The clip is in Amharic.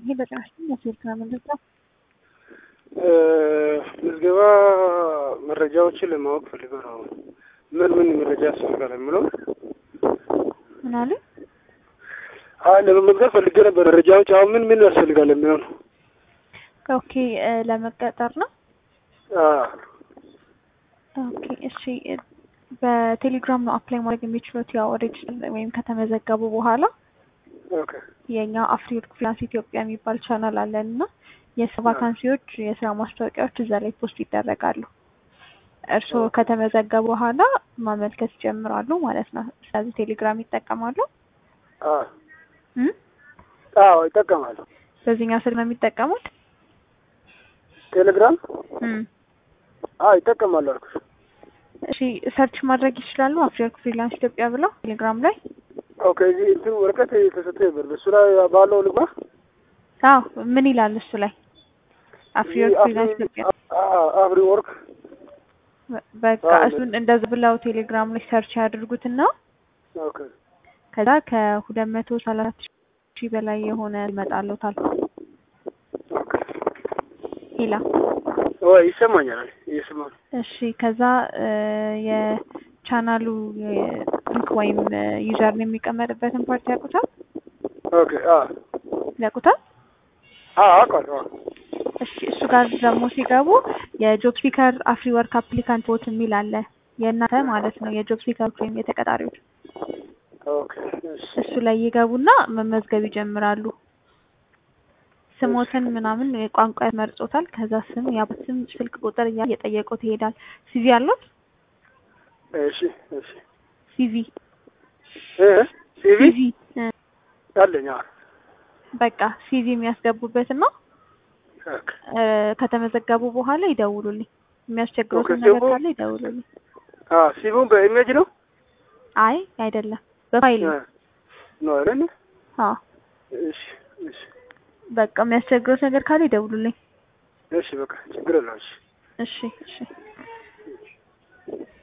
ይሄ በጭራሽ የስልክ ምንድን ነው? ምዝገባ መረጃዎችን ለማወቅ ፈልገው ነው። ምን ምን መረጃ ያስፈልጋል የሚለው ምን አለ? አይ ለመመዝገብ ፈልጌ ነበር። መረጃዎች አሁን ምን ምን ያስፈልጋል የሚለው ነው። ኦኬ ለመቀጠር ነው። አዎ ኦኬ እሺ። በቴሌግራም ነው አፕላይ ማድረግ የሚችሉት። ያው ሬጅስተር ወይም ከተመዘገቡ በኋላ ኦኬ የኛ አፍሪወርክ ፍሪላንስ ኢትዮጵያ የሚባል ቻናል አለን እና የስራ ቫካንሲዎች፣ የስራ ማስታወቂያዎች እዛ ላይ ፖስት ይደረጋሉ። እርስዎ ከተመዘገቡ በኋላ ማመልከት ይጀምራሉ ማለት ነው። ስለዚህ ቴሌግራም ይጠቀማሉ። አዎ እም? አዎ ይጠቀማሉ። በዚህኛው ስልክ ነው የሚጠቀሙት? ቴሌግራም እም። አዎ ይጠቀማሉ አልኩሽ። እሺ ሰርች ማድረግ ይችላሉ። አፍሪወርክ ፍሪላንስ ኢትዮጵያ ብለው ቴሌግራም ላይ ኦኬ እዚህ እንትን ወረቀት የተሰጠ ነበር። በሱ ላይ ባለው ልግባ። አዎ ምን ይላል እሱ ላይ አፍሪወርክ ፍሪላንስ ኢትዮጵያ አፍሪ ወርክ በቃ አዎ፣ እሱን እንደዚህ ብለው ቴሌግራም ላይ ሰርች ያድርጉትና ኦኬ ከዛ ከሁለት መቶ ሰላሳ ሺህ በላይ የሆነ ይመጣልዎታል። ኦኬ ሄላ ወይ ይሰማኛል። እየሰማሁ እሺ ከዛ እ የቻናሉ ሊንክ ወይም ዩዘር የሚቀመጥበትን ፓርቲ ያውቁታል ኦኬ አዎ ያውቁታል? አዎ አውቃለሁ። አዎ እሺ እሱ ጋር ደግሞ ሲገቡ የጆብ ሲከር አፍሪ ወርክ አፕሊካንት ቦት የሚል አለ። የእናንተ ማለት ነው የጆብ ሲከሮች ወይም የተቀጣሪዎች ኦኬ እሺ እሱ ላይ ይገቡና መመዝገብ ይጀምራሉ። ስሞትን ምናምን ቋንቋ ያመርጦታል። ከዛ ስም፣ የአባት ስም፣ ስልክ ቁጥር እያለ እየጠየቁት ይሄዳል። ሲቪ አሉት? እሺ እሺ ሲቪ እ ሲቪ ሲቪ እ አለኝ። አዎ በቃ ሲቪ የሚያስገቡበት ነው። ኦኬ እ ከተመዘገቡ በኋላ ይደውሉልኝ። የሚያስቸግሩት ኦኬ፣ ነገር ሲቪው- ካለ ይደውሉልኝ። አዎ ሲቪውን በኢሜጅ ነው አይ አይደለም፣ በፋይል ነው። እ ነው አይደል? አዎ እሺ እሺ በቃ የሚያስቸግሩት ነገር ካለ ይደውሉልኝ። እሺ በቃ ችግር የለውም። እሺ እሺ እሺ